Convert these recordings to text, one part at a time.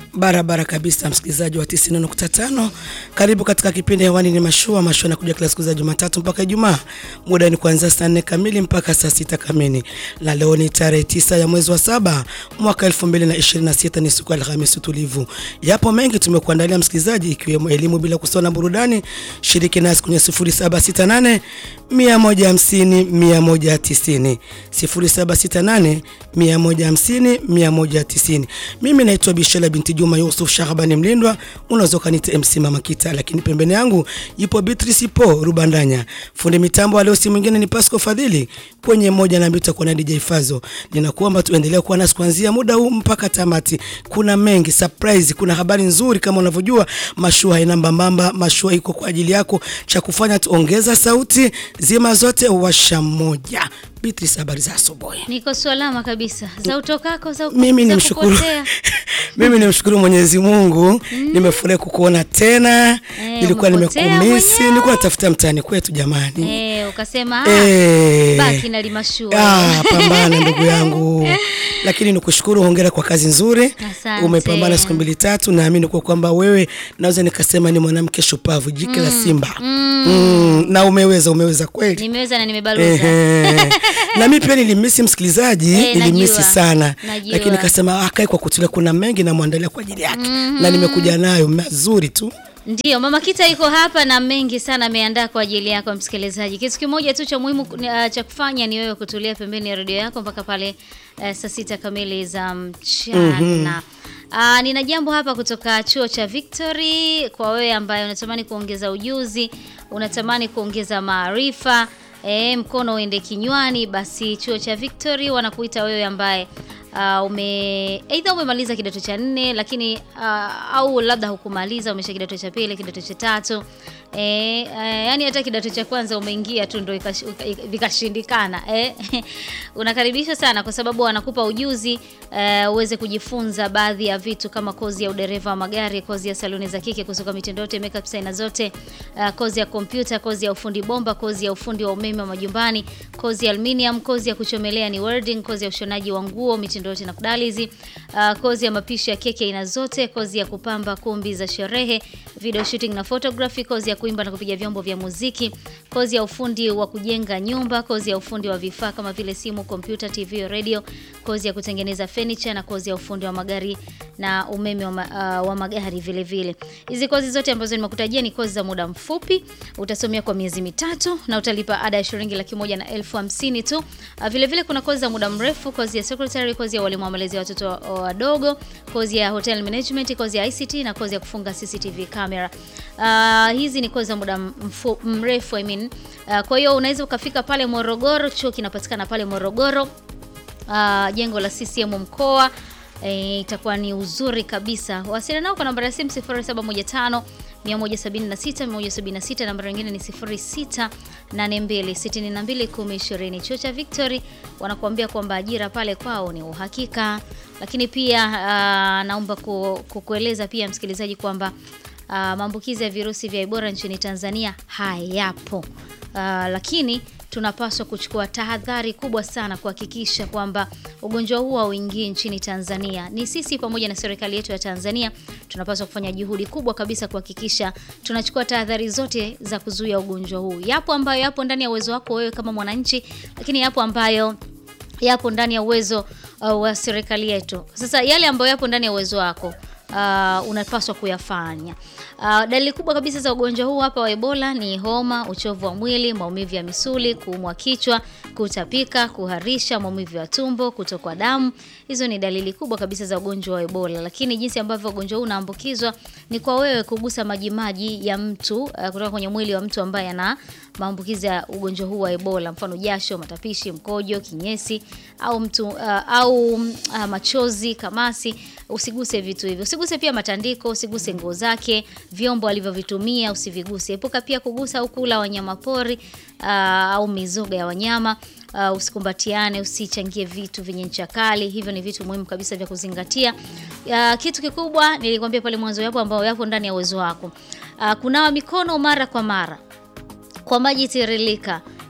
Barabara kabisa, msikilizaji wa 90.5, karibu katika kipindi hewani. Ni mashua mashua, nakuja kila siku za Jumatatu mpaka Ijumaa, muda ni kuanzia saa nne kamili mpaka saa sita kamili, na leo ni tarehe tisa ya mwezi wa saba mwaka 2026, ni siku ya Alhamisi tulivu. Yapo mengi tumekuandalia msikilizaji, ikiwemo elimu bila kusahau na burudani. Shiriki nasi kwenye 0768 150 190, 0768 150 190. Mimi naitwa Bishela binti Juma Yusuf Shahabani Mlindwa, unaweza ukaniita MC Mama Kita, lakini pembeni yangu yupo Beatrice Po Rubandanya. Fundi mitambo leo si mwingine ni Pasco Fadhili, kwenye moja na mbili tutakuwa na DJ Fazo. Ninakuomba tuendelee kuwa nasi kuanzia muda huu mpaka tamati. Kuna mengi surprise, kuna habari nzuri kama unavyojua, mashua haina mbambamba, mashua iko kwa ajili yako. Cha kufanya tuongeza sauti, zima zote, washa moja. Beatrice, habari za asubuhi. Niko salama kabisa. Za utokako za Mimi za nimshukuru kupotea. mimi nimshukuru Mwenyezi Mungu, nimefurahi kukuona tena. Eh, Nilikuwa umepotea nimekumisi, mwenyewe. nilikuwa natafuta mtaani kwetu jamani. Eh, ukasema ah, Eh. baki na limashua. Ah, pambana ndugu yangu, lakini nikushukuru, hongera kwa kazi nzuri. Asante. Umepambana siku mbili tatu, naamini kwa kwamba wewe naweza nikasema ni mwanamke shupavu, jike la simba mm. na umeweza, umeweza kweli. Nimeweza na nimebaluza. Ehe. na mimi pia nilimisi msikilizaji, Eh, nilimisi najua. sana Najua. lakini nikasema akae kwa kutulia, kuna mengi namwandalia kwa ajili yake na nimekuja nayo mazuri tu. Ndiyo, Mama Kita iko hapa na mengi sana ameandaa kwa ajili yako msikilizaji. Kitu kimoja tu cha muhimu uh, cha kufanya ni wewe kutulia pembeni ya redio yako mpaka pale uh, saa sita kamili za mchana. Uh, nina jambo hapa kutoka chuo cha Victory kwa wewe ambaye unatamani kuongeza ujuzi, unatamani kuongeza maarifa, e, mkono uende kinywani, basi chuo cha Victory wanakuita wewe ambaye uh, ume aidha umemaliza kidato cha nne lakini uh, au labda hukumaliza umesha kidato cha pili kidato cha tatu e, uh, yani hata kidato cha kwanza umeingia tu ndo ikash- uka- vikashindikana eh. unakaribishwa sana kwa sababu wanakupa ujuzi uh, uweze kujifunza baadhi ya vitu kama kozi ya udereva wa magari kozi ya saluni za kike kusuka mitindo yote makeup designer zote uh, kozi ya kompyuta kozi ya ufundi bomba kozi ya ufundi wa umeme wa majumbani kozi ya aluminium kozi ya kuchomelea ni welding kozi ya ushonaji wa nguo mitindo yote na kudalizi uh, kozi ya mapishi ya keki aina zote kozi ya kupamba kumbi za sherehe video shooting na photography kozi ya kuimba na kupiga vyombo vya muziki kozi ya ufundi wa kujenga nyumba kozi ya ufundi wa vifaa kama vile simu kompyuta tv radio kozi ya kutengeneza furniture na kozi ya ufundi wa magari na umeme wa, ma, uh, wa magari vile vile hizi kozi zote ambazo nimekutajia ni kozi za muda mfupi utasomea kwa miezi mitatu na utalipa ada ya shilingi laki moja na elfu hamsini tu uh, vile vile kuna kozi za muda mrefu kozi ya secretary kozi ya walimu wa malezi ya watoto wa- wadogo kozi ya hotel management kozi ya ICT na kozi ya kufunga CCTV camera uh, hizi ni kozi za muda mfu, mrefu I mean. uh, kwa hiyo unaweza ukafika pale Morogoro chuo kinapatikana pale Morogoro uh, jengo la CCM mkoa e, itakuwa ni uzuri kabisa. Wasiliana nao kwa namba ya simu 0715 176 176, namba nyingine ni 0682 62 1020. Chuo cha Victory wanakuambia kwamba ajira pale kwao ni uhakika, lakini pia uh, naomba ku, kukueleza pia msikilizaji kwamba uh, maambukizi ya virusi vya Ebola nchini Tanzania hayapo. Uh, lakini tunapaswa kuchukua tahadhari kubwa sana kuhakikisha kwamba ugonjwa huu hauingii nchini Tanzania. Ni sisi pamoja na serikali yetu ya Tanzania tunapaswa kufanya juhudi kubwa kabisa kuhakikisha tunachukua tahadhari zote za kuzuia ugonjwa huu. Yapo ambayo yapo ndani ya uwezo wako wewe kama mwananchi, lakini yapo ambayo yapo ndani ya uwezo uh, wa serikali yetu. Sasa yale ambayo yapo ndani ya uwezo wako uh, unapaswa kuyafanya. Uh, dalili kubwa kabisa za ugonjwa huu hapa wa Ebola ni homa, uchovu wa mwili, maumivu ya misuli, kuumwa kichwa, kutapika, kuharisha, maumivu ya tumbo, kutokwa damu. Hizo ni dalili kubwa kabisa za ugonjwa wa Ebola. Lakini jinsi ambavyo ugonjwa huu unaambukizwa ni kwa wewe kugusa majimaji ya mtu uh, kutoka kwenye mwili wa mtu ambaye ana maambukizi ya ugonjwa huu wa Ebola, mfano jasho, matapishi, mkojo, kinyesi au mtu uh, au uh, machozi, kamasi. Usiguse vitu hivyo, usiguse pia matandiko, usiguse nguo zake, vyombo alivyovitumia usiviguse. Epuka pia kugusa au kula wanyama pori uh, au mizoga ya wanyama. Uh, usikumbatiane, usichangie vitu vyenye ncha kali. Hivyo ni vitu muhimu kabisa vya kuzingatia. Uh, kitu kikubwa nilikwambia pale mwanzo, yapo ambayo yapo ndani ya uwezo wako. Uh, kunawa mikono mara kwa mara kwa maji tiririka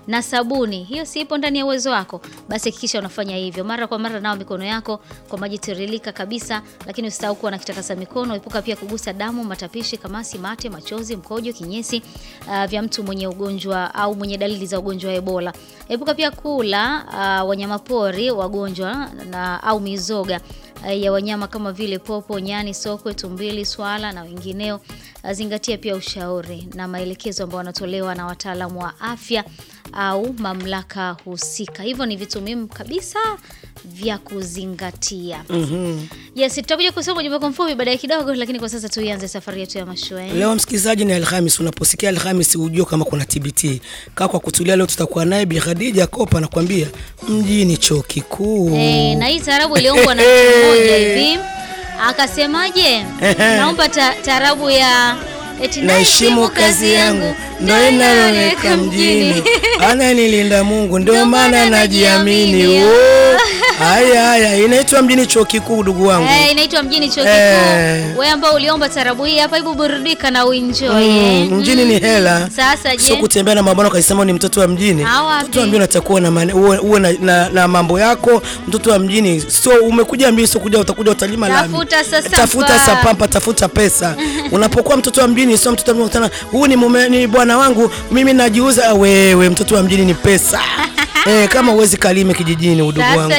na sabuni, hiyo si ipo ndani ya uwezo wako, basi hakikisha unafanya hivyo mara kwa mara. Nao mikono yako kwa maji tiririka kabisa, lakini usisahau kuwa na kitakasa mikono. Epuka pia kugusa damu, matapishi, kamasi, mate, machozi, mkojo, kinyesi uh, vya mtu mwenye ugonjwa au mwenye dalili za ugonjwa wa Ebola. Epuka pia kula uh, wanyamapori wagonjwa na au mizoga uh, ya wanyama kama vile popo, nyani, sokwe, tumbili, swala na wengineo. Uh, zingatia pia ushauri na maelekezo ambayo wanatolewa na wataalamu wa afya au mamlaka husika. Hivyo ni vitu muhimu kabisa vya kuzingatia. Yes, tutakuja kusoma ujumbe kwa mfupi baadaye kidogo, lakini kwa sasa tuianze safari yetu ya mashua. eh? Leo msikilizaji, ni Alhamis. Unaposikia Alhamis ujue kama kuna TBT. Kaa kwa kutulia, leo tutakuwa naye Bi Khadija Kopa anakuambia mjini chuo kikuu. Eh, na hii taarabu iliombwa na mtu mmoja hivi akasemaje? Naomba ta- taarabu ya eti Naheshimu kazi yangu ndo inaloweka mjini, ananilinda Mungu ndio maana najiamini. Oh, Haya haya, inaitwa mjini chuo kikuu, ndugu wangu. Eh, inaitwa mjini chuo Eh. kikuu. Wewe ambao uliomba taarabu hii hapa, hebu burudika na uenjoy. eh. Mm, mjini ni hela. Sasa je? Sio kutembea na mabwana ukasema ni mtoto wa mjini. Ah, wapi? Mtoto wa mjini unatakuwa na mane- uwe, uwe na, na, na mambo yako. Mtoto wa mjini sio umekuja mjini, sio kuja utakuja utalima lami. Tafuta sasa tafuta pa. sapampa, tafuta pesa. Unapokuwa mtoto wa mjini sio mtoto wa mjini unakutana, huyu ni mume ni bwana wangu, mimi najiuza. Wewe mtoto wa mjini ni pesa. eh, kama uwezi kalime kijijini, udugu Sasa wangu.